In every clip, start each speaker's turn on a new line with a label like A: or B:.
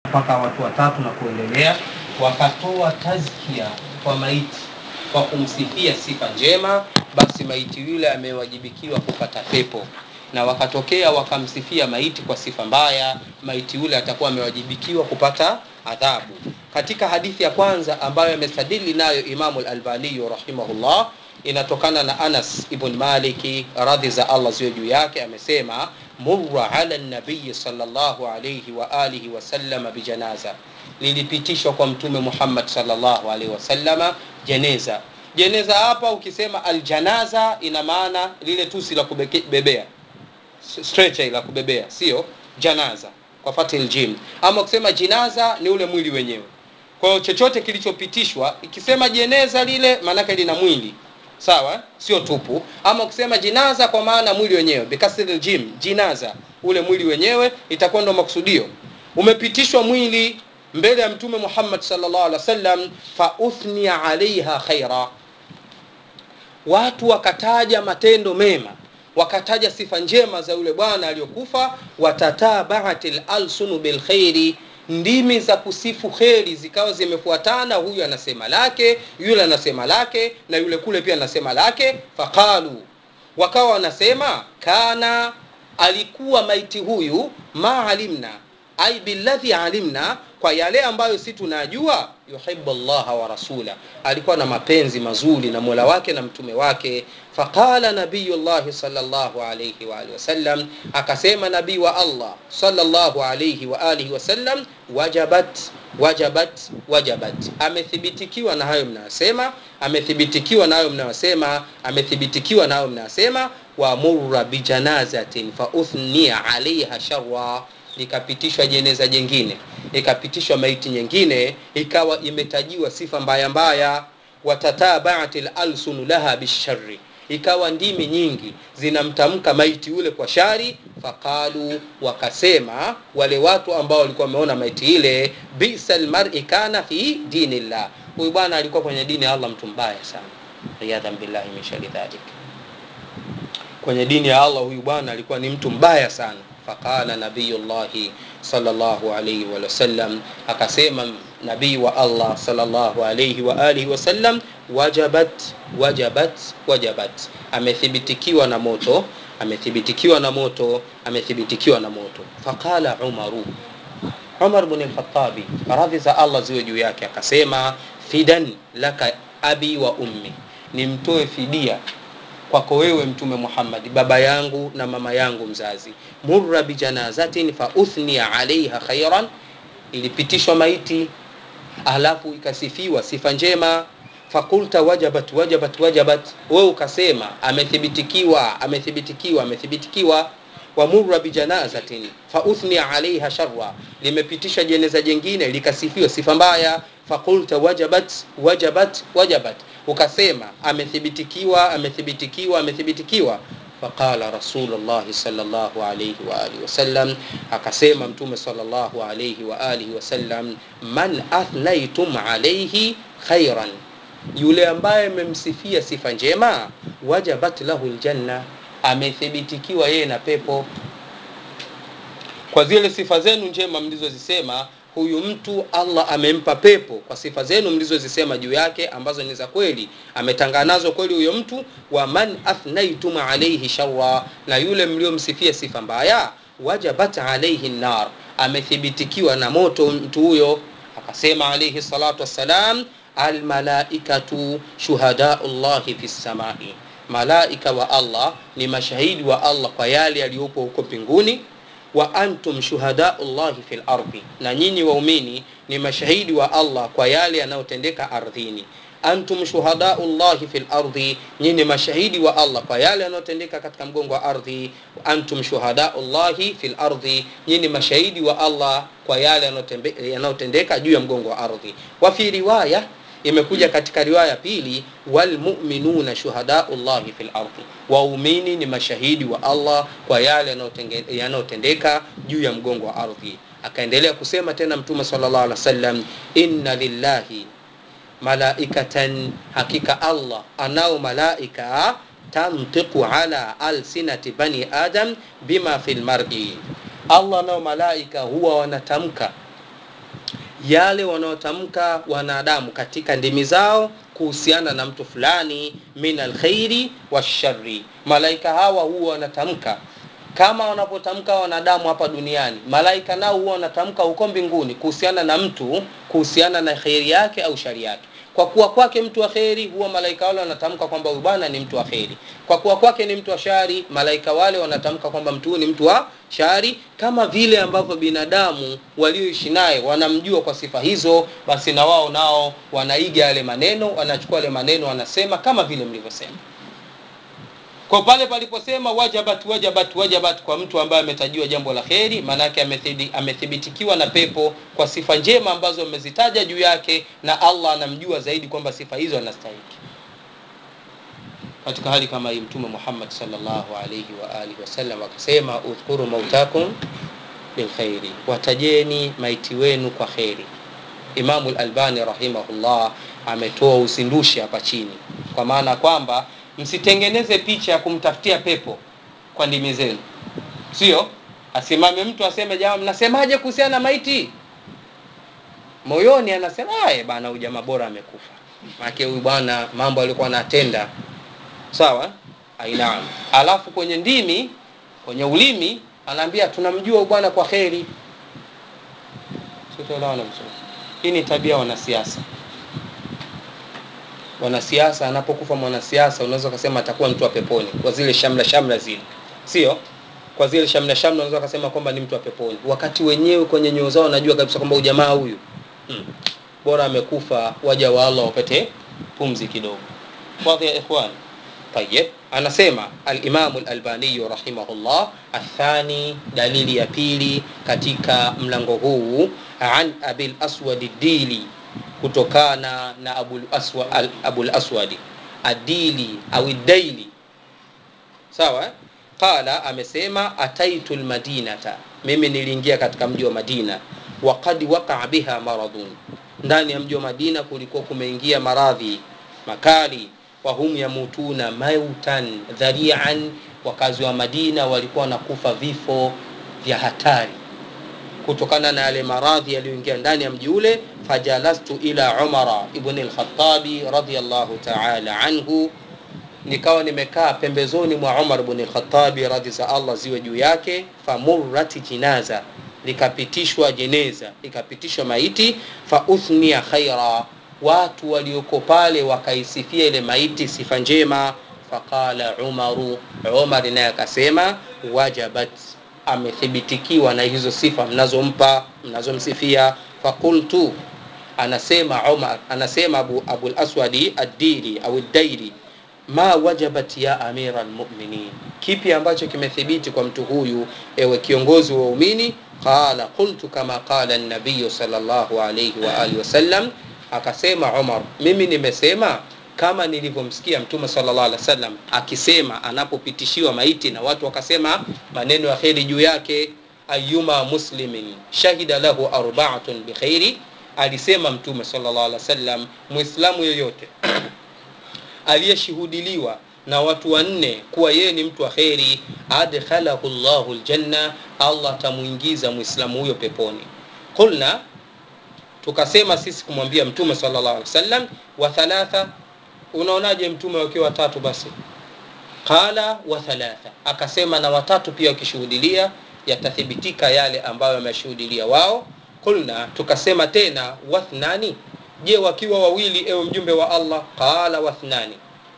A: mpaka watu watatu na kuendelea, wakatoa tazkia kwa maiti kwa kumsifia sifa njema, basi maiti yule amewajibikiwa kupata pepo na wakatokea wakamsifia maiti kwa sifa mbaya, maiti yule atakuwa amewajibikiwa kupata adhabu. Katika hadithi ya kwanza ambayo amestadili nayo Imamu al-Albani rahimahullah, inatokana na Anas ibn Maliki radhi za Allah ziwe juu yake, amesema murra ala nabiyi sallallahu alayhi wa alihi wasallama bijanaza, lilipitishwa kwa Mtume Muhammad sallallahu alaihi wasallama jeneza. Jeneza hapa ukisema aljanaza, ina maana lile tusi la kubebea stretcher la kubebea, sio janaza kwa fatil jim. Ama ukisema jinaza ni ule mwili wenyewe. Kwa hiyo chochote kilichopitishwa, ikisema jeneza lile maanake lina mwili sawa, sio tupu. Ama ukisema jinaza kwa maana mwili wenyewe, bikasril jim, jinaza, ule mwili wenyewe, itakuwa ndo maksudio. Umepitishwa mwili mbele ya Mtume Muhammad sallallahu alaihi wasallam, fa uthniya alaiha khaira, watu wakataja matendo mema wakataja sifa njema za yule bwana aliyokufa. watatabaat lalsunu bilkhairi, ndimi za kusifu kheri zikawa zimefuatana, huyu anasema lake, yule anasema lake, na yule kule pia anasema lake. Faqalu, wakawa wanasema kana, alikuwa maiti huyu, ma alimna ai billadhi alimna, kwa yale ambayo si tunajua, yuhibbu llaha wa rasula, alikuwa na mapenzi mazuri na mola wake na mtume wake. Faqala nabiyullahi sallallahu alayhi wa alihi wasallam, akasema nabii wa Allah sallallahu alayhi wa alihi wasallam, wajabat wajabat wajabat, amethibitikiwa na hayo mnayosema, amethibitikiwa na hayo mnayosema, amethibitikiwa na hayo mnayosema. Wa murra bijanazatin fa uthniya alaiha sharra likapitishwa jeneza jengine, ikapitishwa maiti nyingine, ikawa imetajiwa sifa mbaya mbaya. watatabaat lalsunu laha bisharri, ikawa ndimi nyingi zinamtamka maiti ule kwa shari. Faqalu, wakasema wale watu ambao walikuwa wameona maiti ile, bisa lmari kana fi dinillah, huyu bwana alikuwa kwenye dini ya Allah, mtu mbaya sana, riyadhan billahi min shari dhalik. Kwenye dini ya Allah huyu bwana alikuwa ni mtu mbaya sana. Faqala nabiyullahi sallallahu alayhi wa sallam, akasema nabii wa Allah sallallahu alayhi wa alihi wasallam, wajabat wajabat wajabat, amethibitikiwa na moto, amethibitikiwa na moto, amethibitikiwa na moto. Faqala Umaru, Umar ibn al-Khattabi radhi za Allah ziwe juu yake, akasema fidan laka abi wa ummi, nimtoe fidia kwako wewe Mtume Muhammad, baba yangu na mama yangu mzazi. Murra bijanazatin fa uthniya alaiha khairan, ilipitishwa maiti alafu ikasifiwa sifa njema. Fakulta wajabat wajabat wajabat, wewe ukasema amethibitikiwa amethibitikiwa amethibitikiwa. Wa murra bijanazatin fa uthniya alaiha sharra, limepitisha jeneza jengine likasifiwa sifa mbaya. Fakulta wajabat wajabat wajabat ukasema amethibitikiwa amethibitikiwa amethibitikiwa. Faqala Rasulullahi sallallahu alayhi wa alihi wasallam, akasema Mtume sallallahu alayhi wa alihi wasallam, man athnaitum alayhi khairan, yule ambaye mmemsifia sifa njema, wajabat lahu aljanna, amethibitikiwa yeye na pepo kwa zile sifa zenu njema mlizozisema huyu mtu Allah amempa pepo kwa sifa zenu mlizozisema juu yake ambazo ni za kweli, ametangana nazo kweli huyo mtu. Wa man athnaitum alayhi sharra, na yule mliomsifia sifa mbaya, wajabat alayhi nar, amethibitikiwa na moto mtu huyo. Akasema alayhi salatu wassalam, almalaikatu shuhadau llahi fi samai, malaika wa Allah ni mashahidi wa Allah kwa yale yaliyopo huko mbinguni wa antum shuhadau llahi fil ardi, na nyinyi waumini ni mashahidi wa Allah kwa yale yanayotendeka ardhini. Antum shuhadau llahi fil ardi, nyinyi ni mashahidi wa Allah kwa yale yanayotendeka katika mgongo wa ardhi. Antum shuhadau llahi fil ardi, nyinyi ni mashahidi wa Allah kwa yale yanayotendeka juu ya mgongo wa ardhi. Wa fi riwaya imekuja katika riwaya pili, walmuminuna shuhadau llahi fil ardi, waumini ni mashahidi wa Allah kwa yale yanayotendeka juu ya mgongo wa ardhi. Akaendelea kusema tena Mtume sallallahu alaihi wasallam, inna lillahi malaikatan, hakika Allah anao malaika tantiqu ala alsinati bani adam bima fil mar'i, Allah anao malaika huwa wanatamka yale wanaotamka wanadamu katika ndimi zao kuhusiana na mtu fulani min alkhairi washari malaika hawa huwa wanatamka kama wanavyotamka wanadamu hapa duniani malaika nao huwa wanatamka huko mbinguni kuhusiana na mtu kuhusiana na kheri yake au shari yake kwa kuwa kwake mtu wa kheri huwa malaika wale wanatamka kwamba huyu bwana ni mtu wa kheri kwa kuwa kwake ni mtu wa shari malaika wale wanatamka kwamba mtu huyu ni mtu wa shari kama vile ambavyo binadamu walioishi naye wanamjua kwa sifa hizo basi na wao nao wanaiga yale maneno wanachukua yale maneno wanasema kama vile mlivyosema kwa pale paliposema wajabat wajabat wajabat kwa mtu ambaye ametajiwa jambo la kheri maanake amethibitikiwa na pepo kwa sifa njema ambazo amezitaja juu yake na allah anamjua zaidi kwamba sifa hizo anastahiki katika hali kama hii mtume muhammad salllahu alaihi waalihi wasallam akasema udhkuru mautakum bilkhairi watajeni maiti wenu kwa kheri imamu lalbani rahimahullah ametoa uzindushi hapa chini kwa maana kwamba msitengeneze picha ya kumtafutia pepo kwa ndimi zenu sio asimame mtu aseme jama mnasemaje kuhusiana na maiti moyoni anasema aye bana huyu jamaa bora amekufa maake huyu bwana mambo alikuwa anatenda sawa ainaam alafu kwenye ndimi kwenye ulimi anaambia tunamjua huyu bwana kwa kheri sitoelewana vizuri hii ni tabia wanasiasa wanasiasa anapokufa mwanasiasa unaweza ukasema atakuwa mtu wa peponi kwa zile shamla shamla zile sio kwa zile shamla shamla unaweza ukasema kwamba ni mtu wa peponi wakati wenyewe kwenye nyoo zao wanajua kabisa kwamba ujamaa huyu hmm. bora amekufa waja wa allah wapate pumzi kidogo wadhi ya ikhwan tayib anasema alimamu lalbaniyu rahimahullah athani dalili ya pili katika mlango huu an abil aswadi dili kutokana na abul, aswa, al, abul aswadi adili au daili sawa qala amesema ataitu lmadinata mimi niliingia katika mji wa madina waqad waqaa biha maradun ndani ya mji wa madina kulikuwa kumeingia maradhi makali wahum yamutuna mautan dharian wakazi wa madina walikuwa wanakufa vifo vya hatari kutokana na yale maradhi yaliyoingia ndani ya mji ule fajalastu ila umara ibni lkhatabi radiallahu taala anhu nikawa nimekaa pembezoni mwa umar bni lkhatabi radhi za allah ziwe juu yake famurrat jinaza likapitishwa jeneza ikapitishwa maiti fauthnia khaira watu walioko pale wakaisifia ile maiti sifa njema faqala umaru umar naye akasema wajabat amethibitikiwa na hizo sifa mnazompa mnazomsifia fakultu anasema umar anasema abu, abu laswadi addili au dairi ma wajabat ya amira lmuminin kipi ambacho kimethibiti kwa mtu huyu ewe kiongozi wa umini qala qultu kama qala nabiyu salllahu alaihi waalihi wasallam akasema umar mimi nimesema kama nilivyomsikia mtume sallallahu alaihi wasallam akisema anapopitishiwa maiti na watu wakasema maneno ya kheri juu yake ayuma muslimin shahida lahu arbaatun bikhairi alisema mtume sallallahu alaihi wasallam muislamu yoyote aliyeshuhudiliwa na watu wanne kuwa yeye ni mtu wa kheri adkhalahu llahu ljanna allah atamwingiza mwislamu huyo peponi qulna tukasema sisi kumwambia mtume sallallahu alaihi wasallam wa thalatha unaonaje mtume wakiwa watatu basi qala wa thalatha akasema na watatu pia wakishuhudilia yatathibitika yale ambayo wameshuhudilia wao qulna tukasema tena wathnani je wakiwa wawili ewe mjumbe wa allah qala wathnani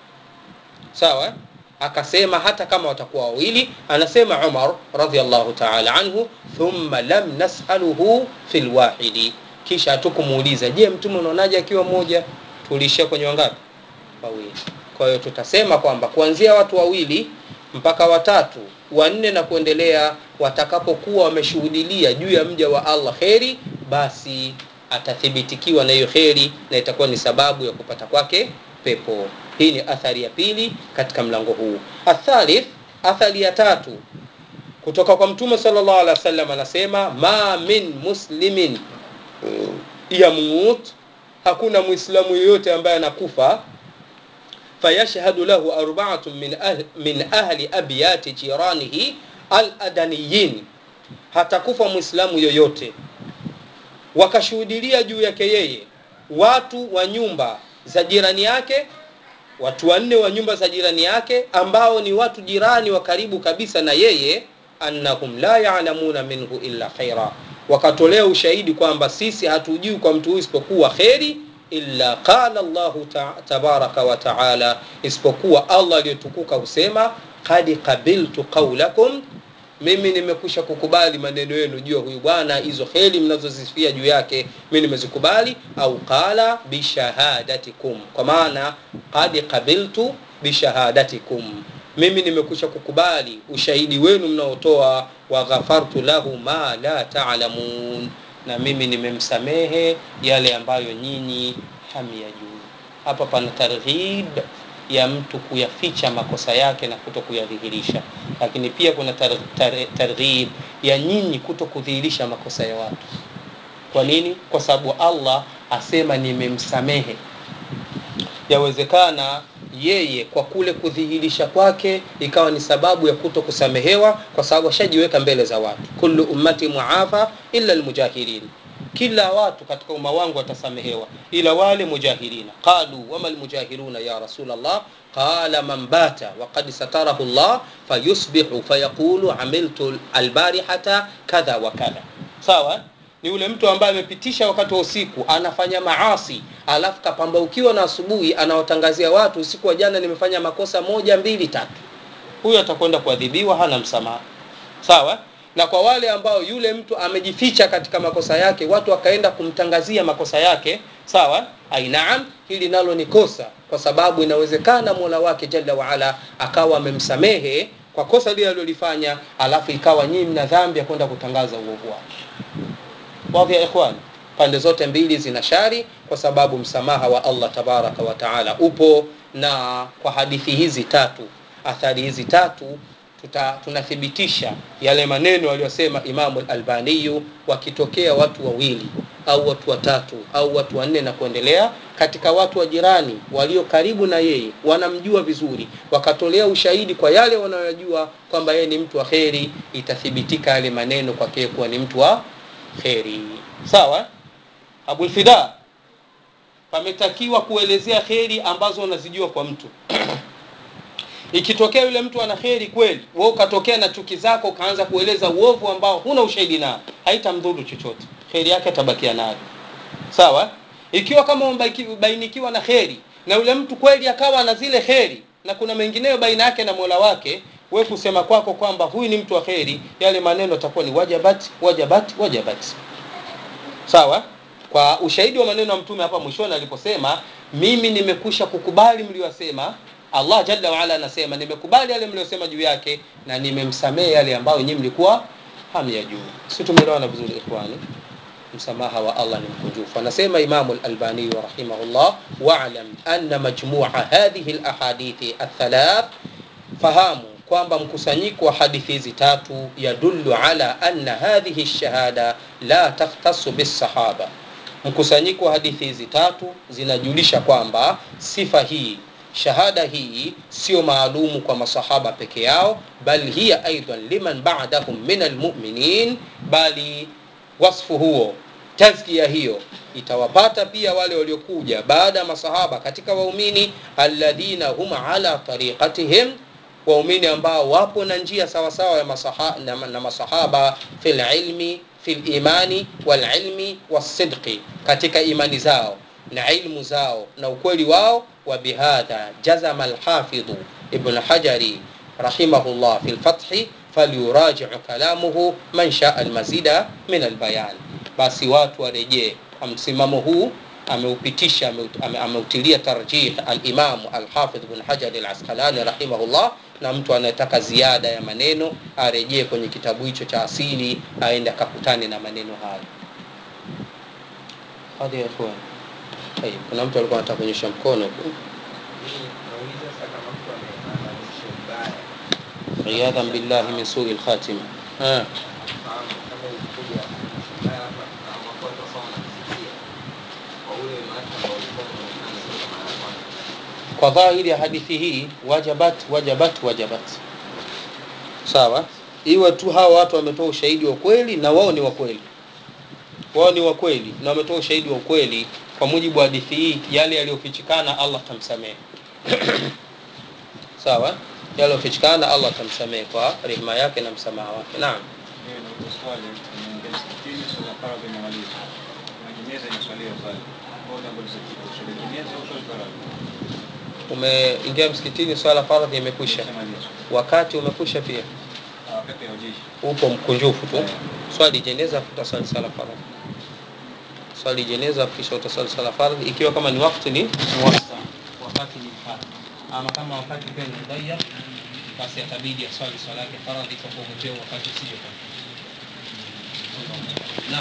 A: sawa akasema hata kama watakuwa wawili anasema umar radiallahu taala anhu thumma lam nasaluhu fi lwahidi kisha hatukumuuliza je mtume unaonaje akiwa mmoja tuliishia kwenye wangapi wawili kwa hiyo tutasema kwamba kuanzia watu wawili mpaka watatu wanne na kuendelea watakapokuwa wameshuhudilia juu ya mja wa allah kheri basi atathibitikiwa na hiyo kheri na itakuwa ni sababu ya kupata kwake pepo hii ni athari ya pili katika mlango huu athalith athari ya tatu kutoka kwa mtume salllah alih wa sallam anasema ma min muslimin yamut hakuna mwislamu yoyote ambaye anakufa fayashhadu lahu arbaatun min, ahl, min ahli abyati jiranihi aladaniyin hatakufa mwislamu yoyote wakashuhudilia juu yake yeye watu wa nyumba za jirani yake watu wanne wa nyumba za jirani yake ambao ni watu jirani wa karibu kabisa na yeye annahum la yalamuna minhu illa khaira wakatolea ushahidi kwamba sisi hatujui kwa mtu huyu isipokuwa kheri illa qala llahu ta tabaraka wa taala isipokuwa allah aliyotukuka husema qad qabiltu qaulakum mimi nimekwisha kukubali maneno yenu juu ya huyu bwana hizo kheri mnazozisifia juu yake mi nimezikubali au qala bishahadatikum kwa maana qad qabiltu bishahadatikum mimi nimekwisha kukubali ushahidi wenu mnaotoa wa ghafartu lahu ma la talamun na mimi nimemsamehe yale ambayo nyinyi hamyajui hapa pana targhib ya mtu kuyaficha makosa yake na kuto kuyadhihirisha lakini pia kuna tar, tar, targhib ya nyinyi kuto kudhihirisha makosa ya watu kwa nini kwa sababu allah asema nimemsamehe yawezekana yeye kwa kule kudhihirisha kwake ikawa ni sababu ya kuto kusamehewa kwa sababu ashajiweka mbele za watu kullu ummati muafa illa almujahirin kila watu katika umma wangu watasamehewa ila wale mujahirina qalu wama almujahiruna ya rasulllah qala man bata waqad satarahu llah fayusbihu fayaqulu amiltu albarihata kadha wa kadha sawa ni yule mtu ambaye amepitisha wakati wa usiku anafanya maasi alafu kapambaukiwa na asubuhi anawatangazia watu usiku wa jana nimefanya makosa moja mbili tatu huyo atakwenda kuadhibiwa hana msamaha sawa na kwa wale ambao yule mtu amejificha katika makosa yake watu wakaenda kumtangazia makosa yake sawa ainaam hili nalo ni kosa kwa sababu inawezekana mola wake jalla waala akawa amemsamehe kwa kosa lile alilolifanya alafu ikawa nyinyi mna dhambi ya kwenda kutangaza uovu wake wadhi ya ikhwan pande zote mbili zina shari kwa sababu msamaha wa allah tabaraka wa taala upo na kwa hadithi hizi tatu athari hizi tatu tuta, tunathibitisha yale maneno aliyosema imamu lalbaniyu wakitokea watu wawili au watu watatu au watu wanne na kuendelea katika watu wa jirani walio karibu na yeye wanamjua vizuri wakatolea ushahidi kwa yale wanayojua kwamba yeye ni mtu wa kheri itathibitika yale maneno kwake kuwa ni mtu wa kheri sawa abulfida pametakiwa kuelezea kheri ambazo unazijua kwa mtu ikitokea yule mtu ana kheri kweli we ukatokea na chuki zako ukaanza kueleza uovu ambao huna ushahidi nao haitamdhuru chochote kheri yake atabakia nayo sawa ikiwa kama umebainikiwa na kheri na yule mtu kweli akawa na zile kheri na kuna mengineyo baina yake na mola wake we kusema kwako kwamba huyu ni mtu wa kheri yale maneno atakuwa ni wajabat wajabat wajabat sawa kwa ushahidi wa maneno ya mtume hapa mwishoni aliposema mimi nimekusha kukubali mliyosema allah jalla waala anasema nimekubali yale mliosema juu yake na nimemsamehe yale ambayo nyinyi mlikuwa hamyajuu si tumeelewana vizuri ikhwani msamaha wa allah ni mkunjufu anasema imamu lalbaniyu rahimahullah walam anna majmua hadhihi lahadithi athalath fahamu kwamba mkusanyiko wa hadithi hizi tatu yadullu ala anna hadhihi lshahada la takhtasu bilsahaba mkusanyiko wa hadithi hizi tatu zinajulisha kwamba sifa hii shahada hii sio maalumu kwa masahaba peke yao bal hiya aidan liman badahum min almuminin bali wasfu huo tazkia hiyo itawapata pia wale waliokuja baada ya masahaba katika waumini alladhina hum ala tariqatihim waumini ambao wapo na njia sawasawa ya masaha, na, na masahaba fi lilmi fi limani walilmi wassidqi katika imani zao na ilmu zao na ukweli wao وبهذا جزم الحافظ ابن حجر رحمه الله في الفتح فليراجع كلامه من شاء المزيد من البيان basi watu warejee kwa msimamo huu ameupitisha ameutilia tarjih alimamu alhafidh bn hajari alasqalani rahimahullah na mtu anayetaka ziada ya maneno arejee kwenye kitabu hicho cha asili aende akakutane na maneno hayo hadi ya ikhwan Hey, kuna mtu alikuwa anataka kuonyesha mkono iyadhan billahi min sui lkhatima kwa dhahiri ya hadithi hii wajabat wajabat wajabat sawa iwe tu hawa watu wametoa ushahidi wa kweli na wao ni wa kweli wao ni wa kweli na wametoa ushahidi wa ukweli kwa mujibu wa hadithi hii yale yaliyofichikana allah tamsamehe sawa yale yaliyofichikana allah tamsamehe kwa rehema yake na msamaha wake naam
B: Ndio ndio swali tunaingia msikitini swala faradhi imemalizwa. Na jeneza inaswaliwa pale. Bora ambapo swali jeneza au swali faradhi.
A: umeingia msikitini swala faradhi imekwisha
B: Imemalizwa.
A: wakati umekwisha pia
B: Ah, Wakati ya ujishi.
A: upo mkunjufu tu swali jeneza afu utaswali sala faradhi swali jeneza kisha utaswali sala faradhi ikiwa kama ni wakati ni muwassa wakati ni mpana ama kama wakati pia ni mudayyak basi atabidi aswali swala yake faradhi kwa kuongezea wakati usije